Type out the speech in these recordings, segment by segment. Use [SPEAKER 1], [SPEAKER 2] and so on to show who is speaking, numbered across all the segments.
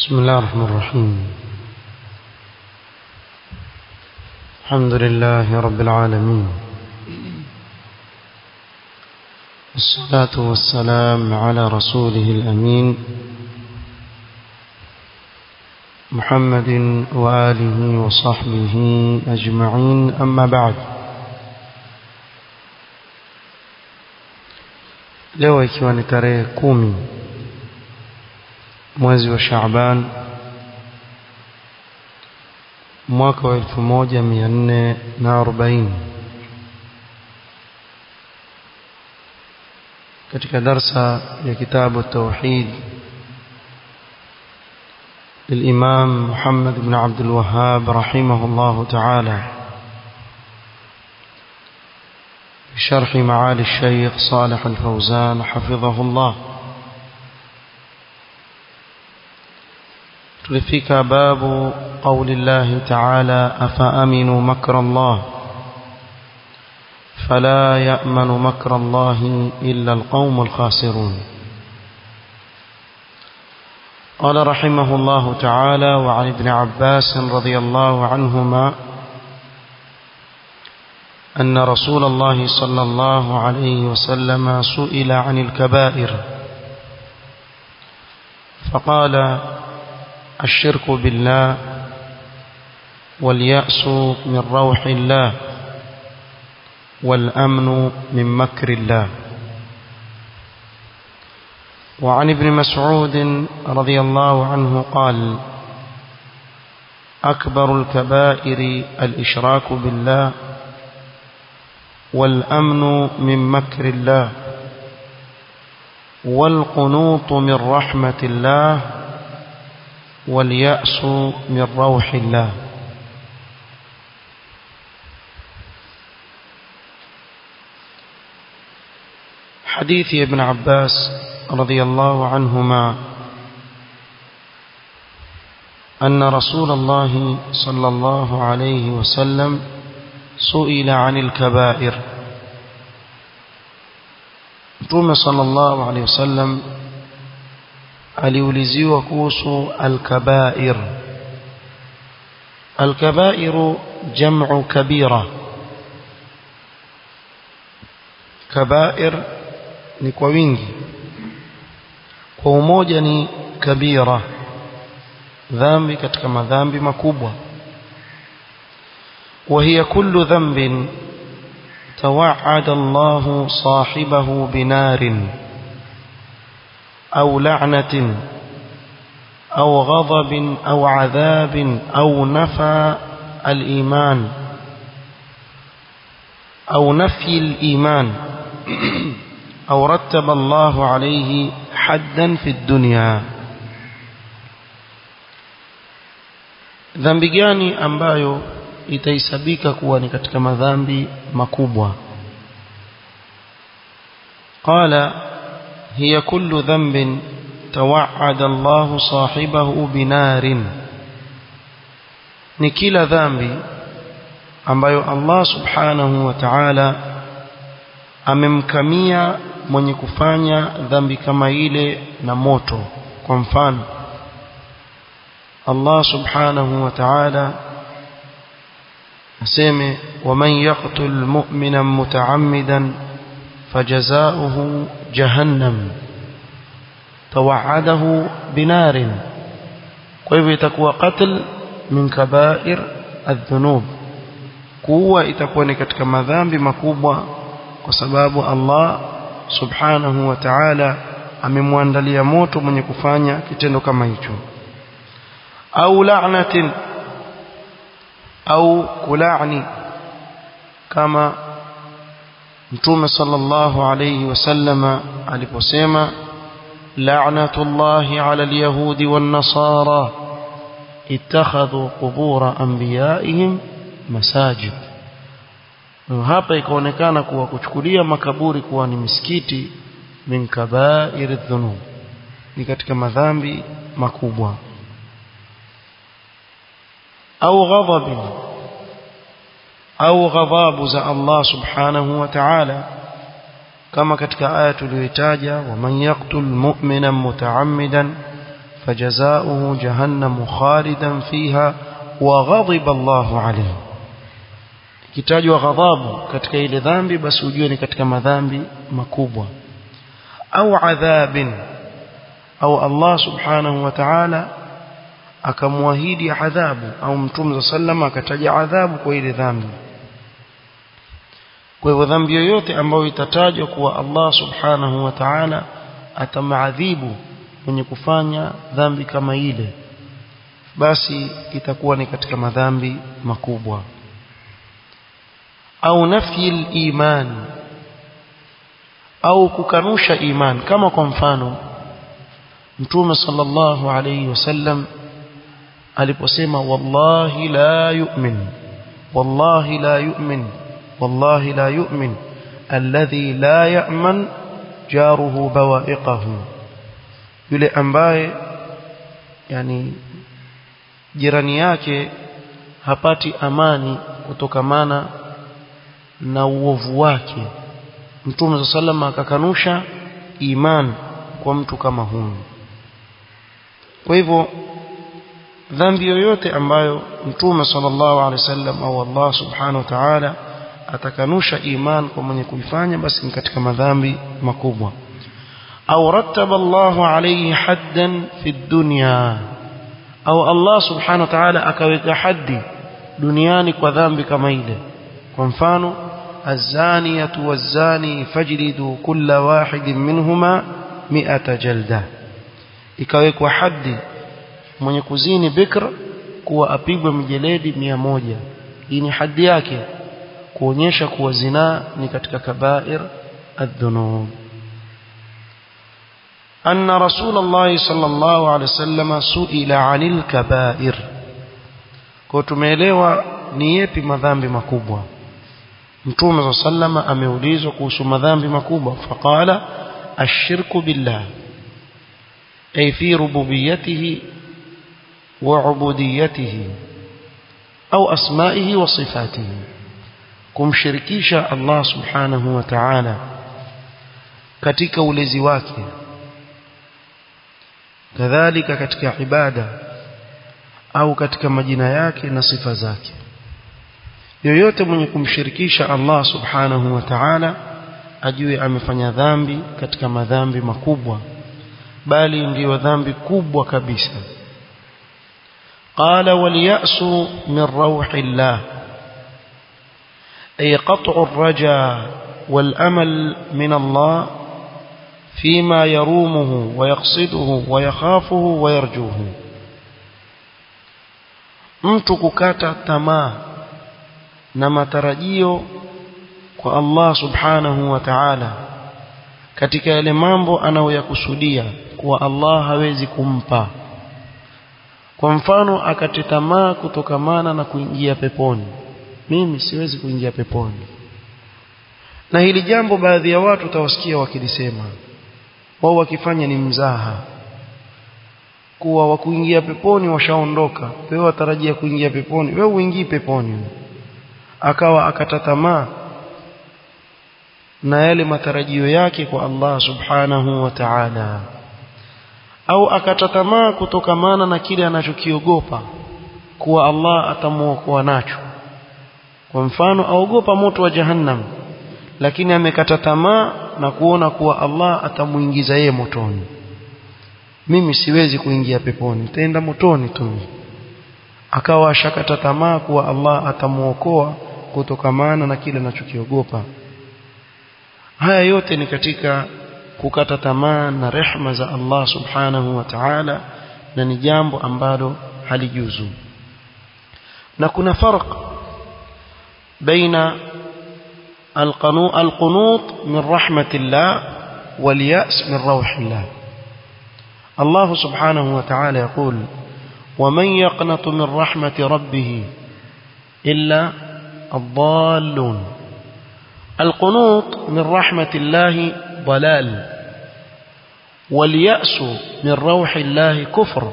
[SPEAKER 1] بسم الله الرحمن الرحيم الحمد لله رب العالمين الصلاة والسلام على رسوله الأمين محمد وآله وصحبه أجمعين أما بعد leo ikiwa ni tarehe kumi mwezi wa Shaaban mwaka wa elfu moja mia nne na arobaini katika darsa ya kitabu tauhid للإمام محمد بن عبد الوهاب رحمه الله تعالى بشرح معالي الشيخ صالح الفوزان حفظه الله تلفك باب قول الله تعالى أفأمنوا مكر الله فلا يأمن مكر الله إلا القوم الخاسرون قال رحمه الله تعالى وعن ابن عباس رضي الله عنهما أن رسول الله صلى الله عليه وسلم سئل عن الكبائر فقال الشرك بالله واليأس من روح الله والأمن من مكر الله وعن ابن مسعود رضي الله عنه قال أكبر الكبائر الإشراك بالله والأمن من مكر الله والقنوط من رحمة الله واليأس من روح الله حديث ابن عباس رضي الله عنهما أن رسول الله صلى الله عليه وسلم سئل عن الكبائر Mtume sallallahu alaihi wasallam aliuliziwa kuhusu alkabair alkabairu jam'u kabira kabair ni kwa wingi kwa umoja ni kabira dhambi katika madhambi makubwa وهي كل ذنب توعد الله صاحبه بنار أو لعنة أو غضب أو عذاب أو نفى الإيمان أو نفي الإيمان أو رتب الله عليه حدا في الدنيا ذنب gani ambayo itaisabika kuwa ni katika madhambi makubwa qala hiya kullu dhanbin tawa'ada Allah sahibahu binarin ni kila dhambi ambayo Allah subhanahu wa ta'ala amemkamia mwenye kufanya dhambi kama ile na moto kwa mfano Allah subhanahu wa ta'ala aseme waman yaqtul mu'mina muta'ammidan fajazauhu jahannam tawa'adahu binarin kwa hivyo itakuwa qatl min kaba'ir adh-dhunub kuua itakuwa ni katika madhambi makubwa kwa sababu Allah subhanahu wa ta'ala amemwandalia moto mwenye kufanya kitendo kama hicho au la'natin au kulani kama mtume sallallahu alayhi wasallama aliposema la'natullahi 'ala al-yahudi wan-nasara ittakhadhu qubur anbiya'ihim masajid hapa ikaonekana kuwa kuchukulia makaburi kuwa ni misikiti min kaba'ir adh-dhunub ni katika madhambi makubwa au ghadhabi au ghadhabu za Allah subhanahu wa ta'ala kama katika aya tuliyoitaja waman yaqtul mu'mina mutaammidan فجزاؤه جهنم خالدا فيها وغضب الله عليه kitajwa ghadhabu katika ile dhambi basi ujue ni katika madhambi makubwa au adhabin au Allah subhanahu wa ta'ala akamwahidi adhabu au mtume sallama akataja adhabu kwa ile dhambi kwa hivyo dhambi yoyote ambayo itatajwa kuwa Allah subhanahu wa ta'ala atamaadhibu mwenye kufanya dhambi kama ile basi itakuwa ni katika madhambi makubwa au nafyi iman au kukanusha iman kama kwa mfano mtume sallallahu alayhi wasallam aliposema wallahi la yu'min wallahi la yu'min wallahi la yu'min alladhi la ya'man jaruhu bawa'iqahu yule ambaye yani jirani yake hapati amani kutokamana na uovu wake mtume sallallahu akakanusha iman kwa mtu kama huyu kwa hivyo dhambi yoyote ambayo mtume sallallahu alaihi wasallam au Allah subhanahu wa ta'ala atakanusha iman kwa mwenye kuifanya basi ni katika madhambi makubwa au rattaba Allah alayhi haddan fi dunya au Allah subhanahu wa ta'ala akaweka haddi duniani kwa dhambi kama ile kwa mfano الزانية والزاني فاجلدوا كل واحد منهما مئة جلدة ikawekwa haddi mwenye kuzini bikra kuwa apigwe mjeledi mia moja hii ni haddi yake kuonyesha kuwa zinaa ni katika kabair الذنوب أن رسول الله صلى الله عليه وسلم سئل عن الكبائر kwa tumeelewa ni yepi madhambi makubwa mtume sallama ameulizwa kuhusu madhambi makubwa faqala ashirku billah ay fi rububiyyatihi wa ubudiyatihi au asma'ihi wa sifatihi kumshirikisha Allah subhanahu wa ta'ala katika ulezi wake kadhalika katika ibada au katika majina yake na sifa zake yoyote mwenye kumshirikisha Allah subhanahu wa ta'ala ajue amefanya dhambi katika madhambi makubwa bali ndiyo dhambi kubwa kabisa qala waliyasu min rauhillah ay qat'u ar-raja wal amal min Allah فيما يرومه ويقصده ويخافه ويرجوه mtu kukata tamaa na matarajio kwa Allah subhanahu wa ta'ala katika yale mambo anayoyakusudia kuwa Allah hawezi kumpa kwa mfano akate tamaa kutokamana na kuingia peponi mimi siwezi kuingia peponi na hili jambo baadhi ya watu utawasikia wakilisema wao wakifanya ni mzaha kuwa wakuingia peponi washaondoka wewe watarajia kuingia peponi wewe uingii peponi akawa akata tamaa na yale matarajio yake kwa Allah subhanahu wa ta'ala au akata tamaa kutokamana na kile anachokiogopa kuwa Allah atamuokoa nacho kwa mfano aogopa moto wa jahannam lakini amekata tamaa na kuona kuwa Allah atamuingiza yeye motoni mimi siwezi kuingia peponi nitaenda motoni tu akawa ashakata tamaa kuwa Allah atamuokoa kutokamana na kile anachokiogopa haya yote ni katika kukata tamaa na rehma za Allah subhanahu wa ta'ala na ni jambo ambalo halijuzu na kuna farq baina القنوط من رحمة الله واليأس من روح الله الله سبحانه وتعالى يقول ومن يقنط من رحمة ربه إلا الضالون القنوط من رحمة الله ضلال واليأس من روح الله كفر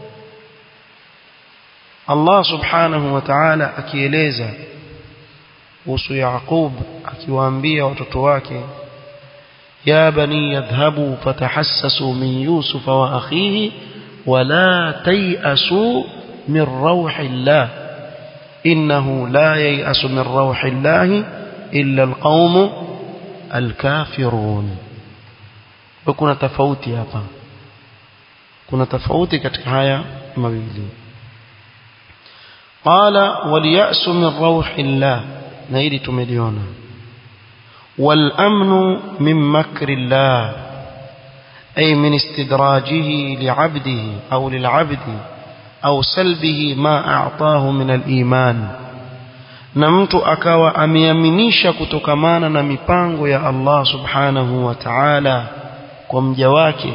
[SPEAKER 1] الله سبحانه وتعالى akieleza kuhusu Yaqub akiwaambia watoto wake ya bani yadhhabu fatahassasu min Yusuf wa akhihi wala tayasu min rauhillah innahu la yayasu min rauhillah illa alqaumu alkafirun kuna tofauti hapa kuna tofauti katika haya mawili qala waliyasu min rauhillah na hili tumeliona والأمن من مكر الله أي من استدراجه لعبده أو للعبد أو سلبه ما أعطاه من الإيمان na mtu akawa ameaminisha kutokamana na mipango ya Allah subhanahu wa ta'ala kwa mja wake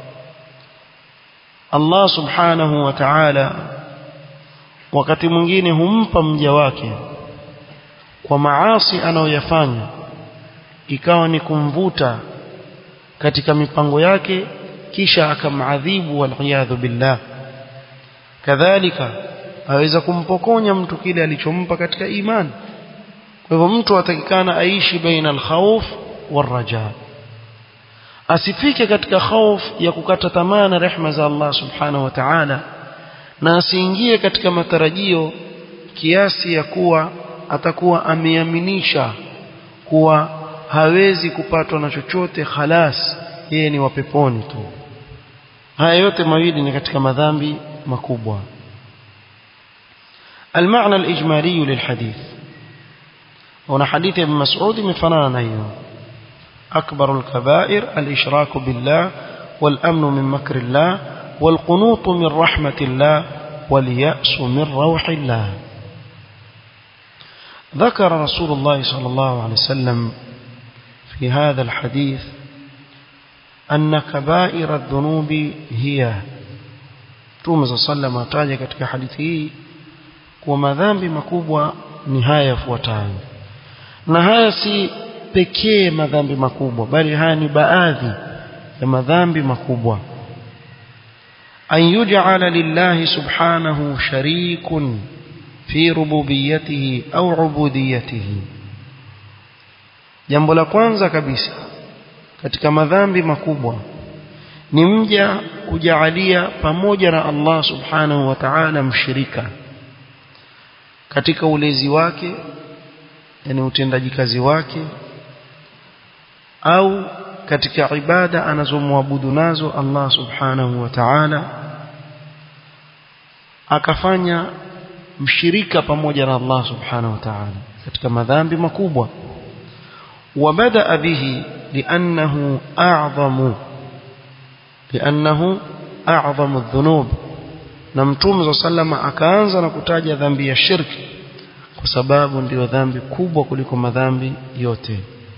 [SPEAKER 1] Allah subhanahu wa ta'ala wakati mwingine humpa mja wake kwa maasi anayoyafanya ikawa ni kumvuta katika mipango yake kisha akamadhibu waliyadhu billah kadhalika aweza kumpokonya mtu kile alichompa katika imani kwa hivyo mtu atakikana aishi baina alkhawf waraja asifike katika khawf ya kukata tamaa na rehma za Allah subhanahu wa ta'ala na asiingie katika matarajio kiasi ya kuwa atakuwa ameaminisha kuwa hawezi kupatwa na chochote khalas yeye ni wa peponi tu haya yote mawili ni katika madhambi makubwa المعنى الإجمالي للحديث هنا حديث ابن مسعود من فنان أيضا أكبر الكبائر الإشراك بالله والأمن من مكر الله والقنوط من رحمة الله واليأس من روح الله ذكر رسول الله صلى الله عليه وسلم في هذا الحديث أن كبائر الذنوب هي توم صلى الله عليه وسلم katika hadithi hii kwa madhambi makubwa ni haya yafuatayo na haya si pekee madhambi makubwa bali haya ni baadhi ya madhambi makubwa an yuj'ala lillahi subhanahu sharikun fi rububiyyatihi au ubudiyatihi jambo la kwanza kabisa katika madhambi makubwa ni mja kujaalia pamoja na Allah subhanahu wa ta'ala mshirika katika ulezi wake yani utendaji kazi wake au katika ibada anazomwabudu nazo Allah subhanahu wa ta'ala akafanya mshirika pamoja na Allah subhanahu wa ta'ala katika madhambi makubwa وبدأ به لأنه أعظم لأنه أعظم الذنوب na mtume sallama akaanza na kutaja dhambi ya shirki kwa sababu ndiyo dhambi kubwa kuliko madhambi yote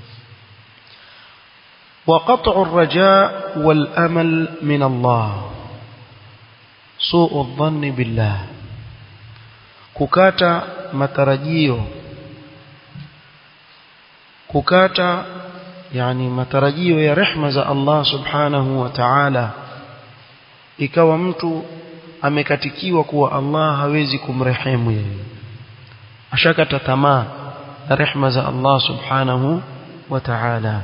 [SPEAKER 1] وقطع الرجاء والأمل من الله سوء الظن بالله kukata matarajio kukata yani matarajio ya rehma za Allah subhanahu wa ta'ala ikawa mtu amekatikiwa kuwa Allah hawezi kumrehemu yeye ashakata tamaa na rehma za Allah subhanahu wa ta'ala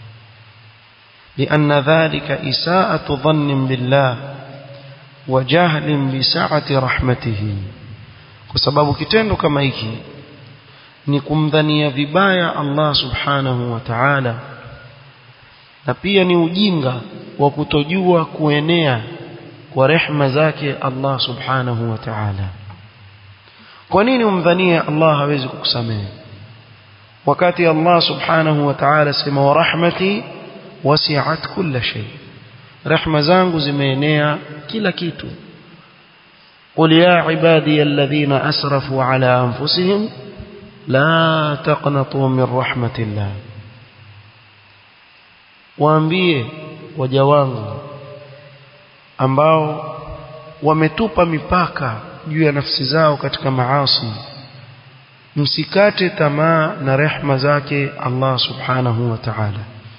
[SPEAKER 1] لأن ذلك إساءة ظن بالله وجهل بسعة رحمته وسبب kitendo kama hiki ni kumdhania vibaya Allah subhanahu wa ta'ala na pia ni ujinga wa kutojua kuenea kwa rehma zake Allah subhanahu wa ta'ala kwa nini umdhanie Allah hawezi kukusamehe wakati Allah subhanahu wa ta'ala sema wa rahmati wasi'at kulla shay rehma zangu zimeenea kila kitu قل يا عبادي الذين أسرفوا على أنفسهم لا تقنطوا من رحمة الله waambie waja wangu ambao wametupa mipaka juu ya nafsi zao katika maasi msikate tamaa na rehma zake Allah subhanahu wa ta'ala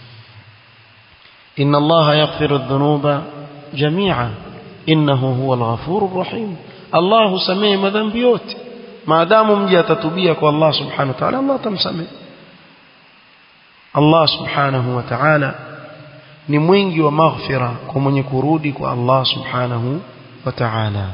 [SPEAKER 1] inna Allah yaghfiru dhunuba jami'a innahu huwa al-ghafurur rahim Allah husamehe madhambi yote maadamu mja atatubia kwa Allah subhanahu wa ta'ala Allah atamsamehe Allah subhanahu wa ta'ala ni mwingi wa maghfira kwa mwenye kurudi kwa Allah subhanahu وتعالى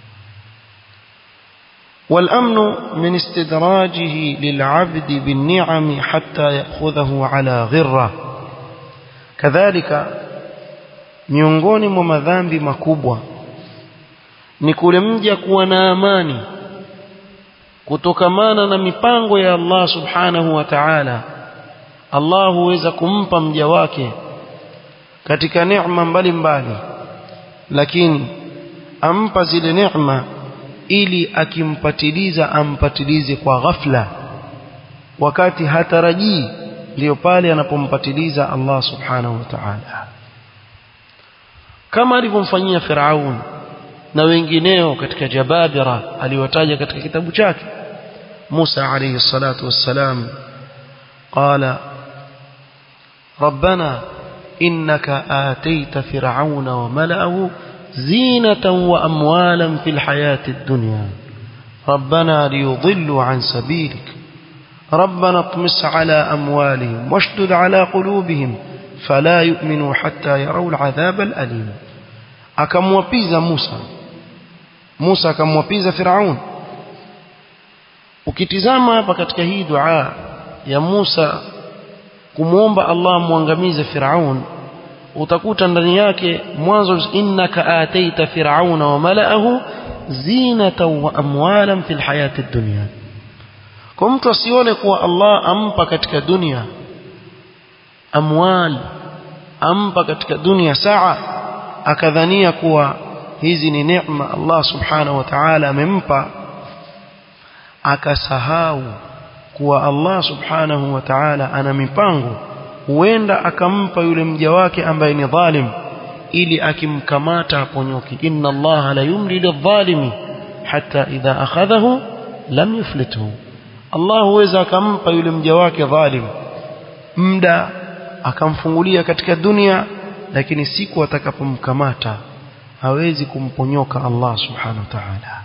[SPEAKER 1] والأمن من استدراجه للعبد بالنعم حتى يأخذه على غرة كذلك miongoni mwa madhambi makubwa ni kule mja kuwa na amani kutokamana na mipango ya Allah subhanahu wa ta'ala Allah huweza kumpa mja wake katika neema mbalimbali lakini ampa zile neema ili akimpatiliza ampatilize kwa ghafla wakati hatarajii ndiyo pale anapompatiliza Allah subhanahu wa ta'ala kama alivyomfanyia Firaun na wengineo katika jababira aliwataja katika kitabu chake Musa alayhi salatu wassalam qala ربنا إنك آتيت فرعون وملأه زينة وأموالا في الحياة الدنيا ربنا ليضلوا عن سبيلك ربنا اطمس على أموالهم واشدد على قلوبهم فلا يؤمنوا حتى يروا العذاب الأليم akamwapiza Musa Musa akamwapiza Firaun ukitizama hapa katika hii dua ya Musa kumwomba Allah muangamize Firaun utakuta ndani yake mwanzo innaka ataita firauna wa malaahu zinatan wa amwalan fil hayati dunya kwa mtu asione kuwa Allah ampa katika dunia amwal ampa katika dunia saa akadhania kuwa hizi ni neema Allah subhanahu wa ta'ala amempa akasahau kuwa Allah subhanahu wa ta'ala ana mipango huenda akampa yule mja wake ambaye ni dhalim ili akimkamata aponyoke inna Allah la yumli lidh-dhalimi hatta idha akhadhahu lam yuflithu Allah huweza akampa yule mja wake dhalim muda akamfungulia katika dunia lakini siku atakapomkamata hawezi kumponyoka Allah subhanahu wa ta'ala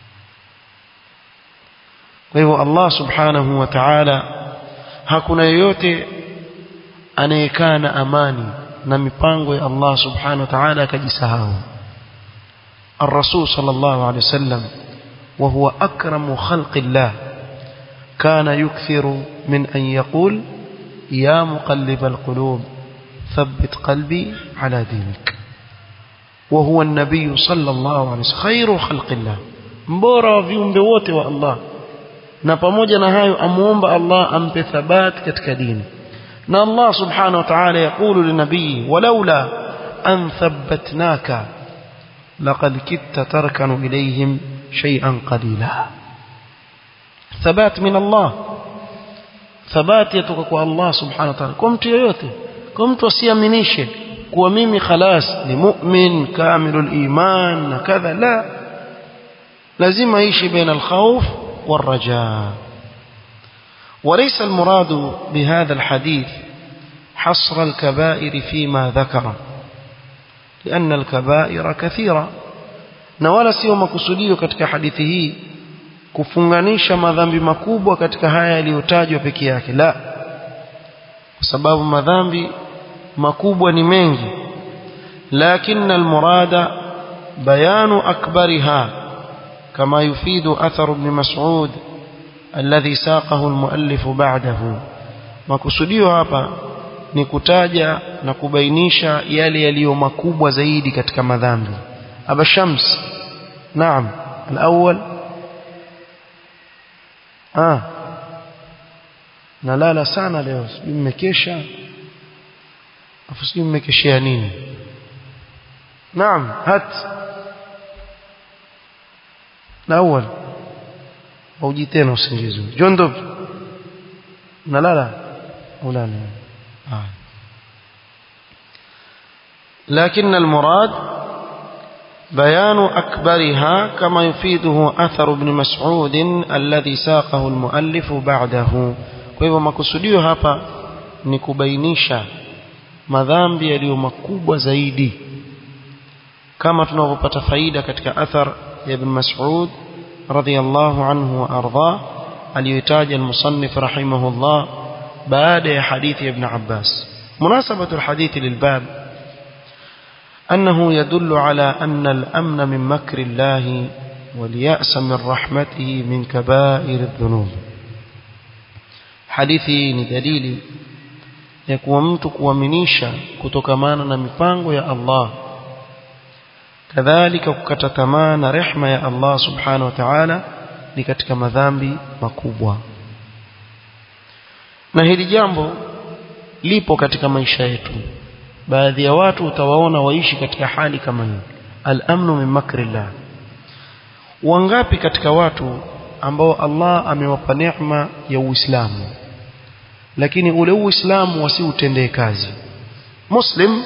[SPEAKER 1] kwa hivyo Allah subhanahu wa ta'ala hakuna yeyote anayekaa na amani na mipango ya Allah subhanahu wa ta'ala akajisahau الرسول صلى الله عليه وسلم وهو أكرم خلق الله كان يكثر من أن يقول يا مقلب القلوب ثبت قلبي على دينك وهو النبي صلى الله عليه وسلم خير خلق الله mbora wa viumbe wote wa Allah na pamoja na hayo amuomba Allah ampe thabat katika dini na Allah subhanahu wa ta'ala yakulu linabii walaula an thabbatnaka laqad kitta tarkanu ilayhim shay'an qalila thabat min Allah thabat yatoka kwa Allah subhanahu wa ta'ala kwa mtu yoyote kwa mtu asiaminishe kuwa mimi khalas ni mu'min kamilul iman na kadha la lazima ishi baina al-khawf والرجاء وليس المراد بهذا الحديث حصر الكبائر فيما ذكر لأن الكبائر كثيرة na wala sio makusudio katika hadithi hii kufunganisha madhambi makubwa katika haya yaliyotajwa peke yake la kwa sababu madhambi makubwa ni mengi lakini almurada bayanu akbariha كما يفيد أثر ابن مسعود الذي ساقه المؤلف بعده makusudio hapa ni kutaja na kubainisha yale yaliyo makubwa zaidi katika madhambi aba shams naam alawwal ah nalala sana leo sijui mmekesha afu sijui mmekeshea nini naam hat الأول موجي تena usingizi jondub nalala ulala ah لكن المراد بيان أكبرها كما يفيده أثر ابن مسعود الذي ساقه المؤلف بعده kwa hivyo makusudio hapa ni kubainisha madhambi yaliyo makubwa zaidi kama tunavyopata faida katika athar ya ibn Mas'ud radhiyallahu anhu wa arda aliyotaja al-musannif rahimahullah baada ya hadithi ya ibn Abbas munasabatu al-hadith lilbab أنه يدل على أن الأمن من مكر الله واليأس من رحمته من كبائر الذنوب حديثي ni dalili ya kuwa mtu kuaminisha kutokamana na mipango ya Allah kadhalika kukata tamaa na rehma ya Allah subhanahu wa ta'ala ni katika madhambi makubwa na hili jambo lipo katika maisha yetu baadhi ya watu utawaona waishi katika hali kama hii al-amnu min makrillah wangapi katika watu ambao Allah amewapa neema ya Uislamu lakini ule Uislamu wasiutendee kazi muslim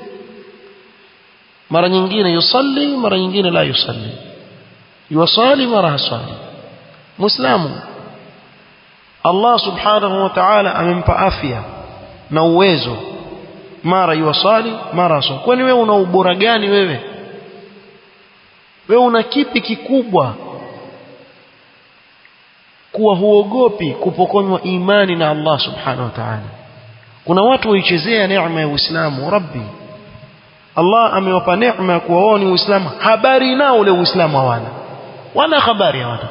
[SPEAKER 1] mara nyingine yusalli mara nyingine la yusalli yuwasali mara hasali muislamu Allah subhanahu wa ta'ala amempa afya na uwezo mara yuwasali mara hasali kwani wewe una ubora gani wewe wewe una kipi kikubwa kuwa huogopi kupokonywa imani na Allah subhanahu wa ta'ala kuna watu waichezea neema ya Uislamu rabbi Allah amewapa neema ya kuwa wao ni Uislamu habari nao ule Uislamu hawana wana habari hawana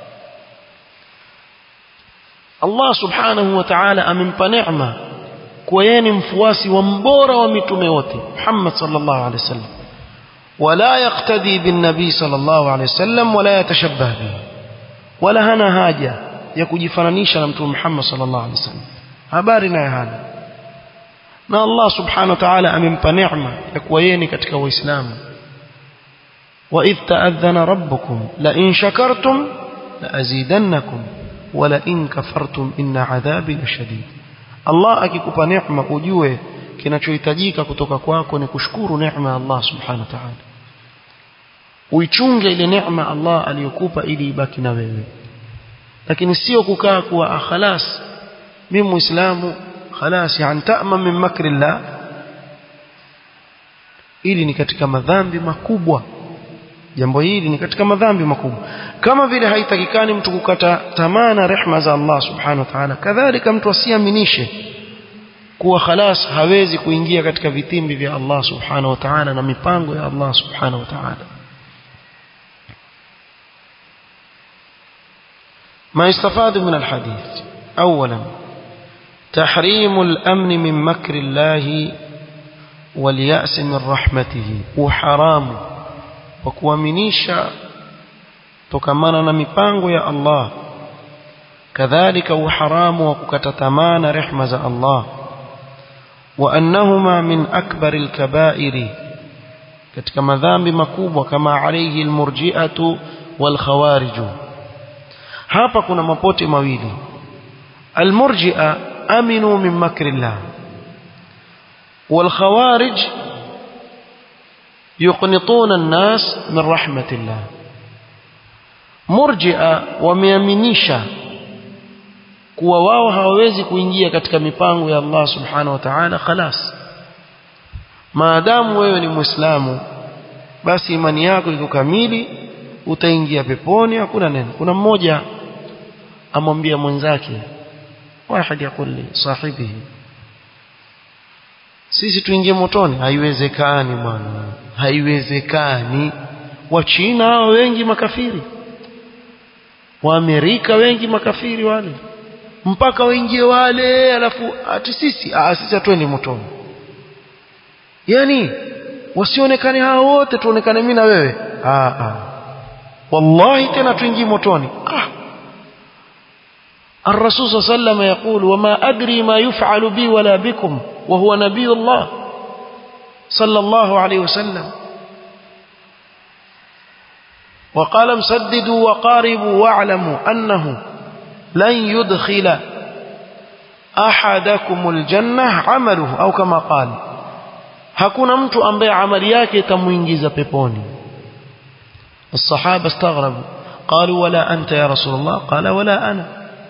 [SPEAKER 1] Allah subhanahu wa ta'ala amempa neema kuwa yeye ni mfuasi wa mbora wa mitume wote Muhammad sallallahu alaihi wasallam ولا يقتدي بالنبي صلى الله عليه وسلم ولا يتشبه به ولا hana haja ya kujifananisha na mtume Muhammad sallallahu alaihi wasallam habari naye hana na Allah subhanahu wa ta'ala amempa neema ya kuwa yeye ni katika waislamu wa idh ta'adhana rabbukum la in shakartum la azidannakum wa la in kafartum inna adhabi lashadid Allah akikupa neema ujue kinachohitajika kutoka kwako ni kushukuru neema ya Allah subhanahu wa ta'ala uichunge ile neema Allah aliyokupa ili ibaki na wewe lakini sio kukaa kuwa ah khalas mimi muislamu khalas yani ta'ma min makrillah ili ni katika madhambi makubwa jambo hili ni katika madhambi makubwa kama vile haitakikani mtu kukata tamaa na rehma za Allah subhanahu wa ta'ala kadhalika mtu asiaminishe kuwa khalas hawezi kuingia katika vitimbi vya Allah subhanahu wa ta'ala na mipango ya Allah subhanahu wa ta'ala ما يستفاد من الحديث أولا تحريم الأمن من مكر الله واليأس من رحمته وحرام وكوامنيشا تكمانا نمبانغو يا الله كذلك وحرام وكتتمان رحمة الله وأنهما من أكبر الكبائر katika madhambi makubwa kama alayhi almurji'atu walkhawariju hapa kuna mapote mawili almurji'a aminu min makrillah والخوارج يقنطون الناس من رحمة الله مرجئة wameaminisha kuwa wao hawawezi kuingia katika mipango ya Allah subhanahu wa ta'ala khalas maadamu wewe ni muislamu basi imani yako iko kamili utaingia peponi hakuna neno kuna mmoja amwambia mwenzake wahid yakuli sahibihi sisi tuingie motoni haiwezekani bwana haiwezekani wachina hao wengi makafiri waamerika wengi makafiri wale mpaka waingie wale alafu ati sisi ah sisi hatuendi motoni yani wasionekane hao wote tuonekane mimi na wewe ah ah wallahi tena tuingie motoni ah الرسول صلى الله عليه وسلم يقول وما أدري ما يفعل بي ولا بكم وهو نبي الله صلى الله عليه وسلم وقال مسددوا وقاربوا واعلموا أنه لن يدخل أحدكم الجنة عمله أو كما قال hakuna mtu ambaye amali yake itamuingiza peponi الصحابة استغربوا قالوا ولا أنت يا رسول الله قال ولا أنا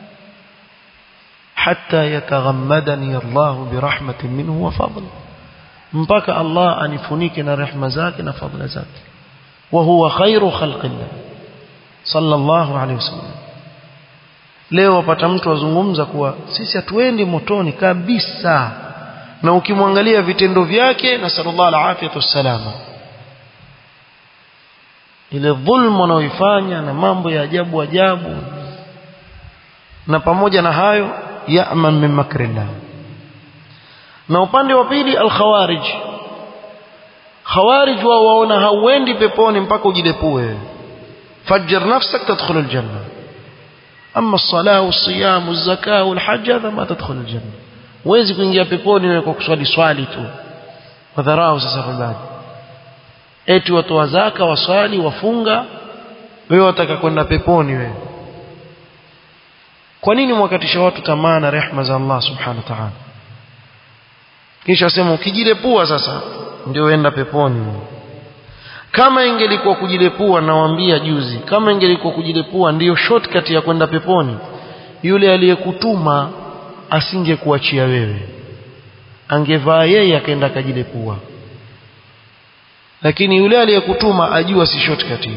[SPEAKER 1] حتى يتغمدني الله برحمة منه وفضل mpaka Allah anifunike na rehema zake na fadhila zake wa huwa khairu khalqillah sallallahu alayhi wasallam leo wapata mtu azungumza kuwa sisi hatuendi motoni kabisa na ukimwangalia vitendo vyake na sallallahu alaihi wasallama ile dhulma wanaoifanya na mambo ya ajabu ajabu na pamoja na hayo ya'man min makrillah na upande wa pili al-khawarij khawarij wao waona hauendi peponi mpaka ujidepue fajjar nafsak tadkhul al-janna amma as-salah was-siyam waz-zakah wal-hajj hadha ma tadkhul al-janna huwezi kuingia peponi wewe kwa kuswali swali tu wadharau sasa ibada eti watoa zaka waswali wafunga wewe wataka kwenda peponi wewe kwa nini mwakatisha watu tamaa na rehma za Allah subhanahu wa ta'ala kisha sema ukijilepua sasa ndio enda peponi kama ingelikuwa kujilepua nawaambia juzi kama ingelikuwa kujilepua ndiyo shortcut ya kwenda peponi yule aliyekutuma asingekuachia wewe angevaa yeye akaenda akajilepua lakini yule aliyekutuma ajua si shortcut hiyo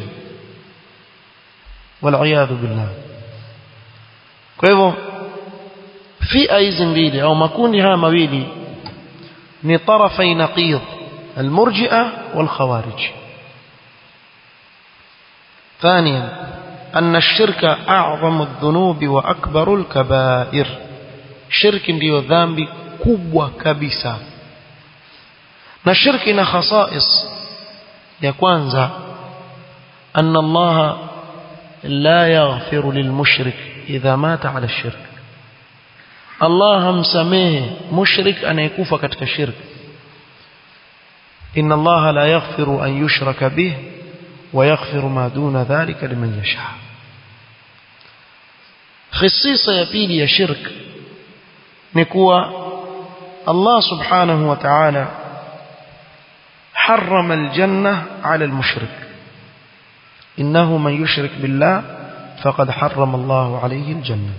[SPEAKER 1] wal billah kwa hivyo fia hizi mbili au makundi haya mawili ni tarafai naqid المرجئة والخوارج ثانيا أن الشرك أعظم الذنوب وأكبر الكبائر شرك ndio dhambi kubwa kabisa na shirki na khasais ya kwanza أن الله لا يغفر للمشرك إذا مات على الشرك الله همسميه مشرك أن يكوف كتك الشرك إن الله لا يغفر أن يشرك به ويغفر ما دون ذلك لمن يشاء خصيصة يبيلي يا شرك نكوى الله سبحانه وتعالى حرم الجنة على المشرك إنه من يشرك بالله فقد حرم الله عليه الجنة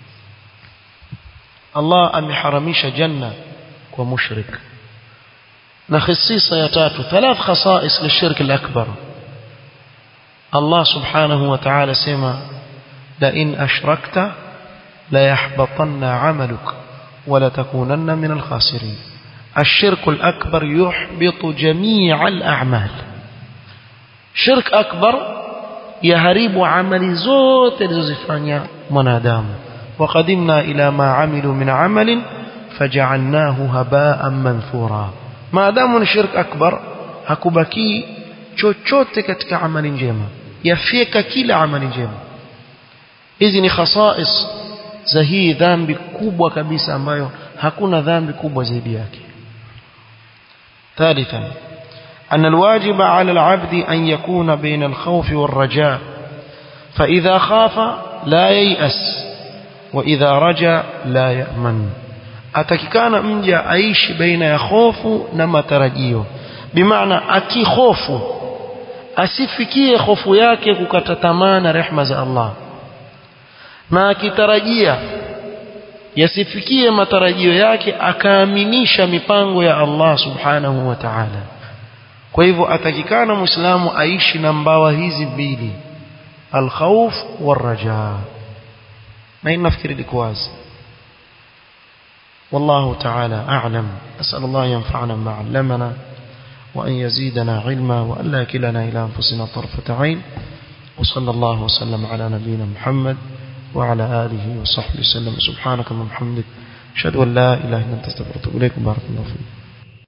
[SPEAKER 1] الله أم حرميش جنة ومشرك نخصيصة يتاتو ثلاث خصائص للشرك الأكبر الله سبحانه وتعالى سما لئن أشركت ليحبطن عملك ولتكونن من الخاسرين الشرك الأكبر يحبط جميع الأعمال شرك أكبر يهرب عمل زوت لزفانيا منادام وقدمنا إلى ما عملوا من عمل فجعلناه هباء منثورا ما دام شرك أكبر hakubaki chochote katika amali njema yafyeka kila amali njema hizi ni khasais za hii dhambi kubwa kabisa ambayo hakuna dhambi kubwa zaidi yake ثالثا أن الواجب على العبد أن يكون بين الخوف والرجاء فإذا خاف لا ييأس وإذا رجا لا يأمن atakikana mja aishi baina ya hofu na matarajio bimaana akihofu asifikie hofu yake kukata tamaa na rehma za Allah na akitarajia yasifikie matarajio yake akaaminisha mipango ya Allah subhanahu wa ta'ala kwa hivyo atakikana muislamu aishi na mbawa hizi mbili alkhawf waraja na hii nafikiri liko wazi والله تعالى أعلم أسأل الله ينفعنا ما علمنا وأن يزيدنا علما وأن لا يكلنا إلى أنفسنا طرفة عين وصلى الله وسلم على نبينا محمد وعلى آله وصحبه وسلم سبحانك اللهم وبحمدك أشهد أن لا إله إلا أنت استغفرك وأتوب إليك بارك الله فيك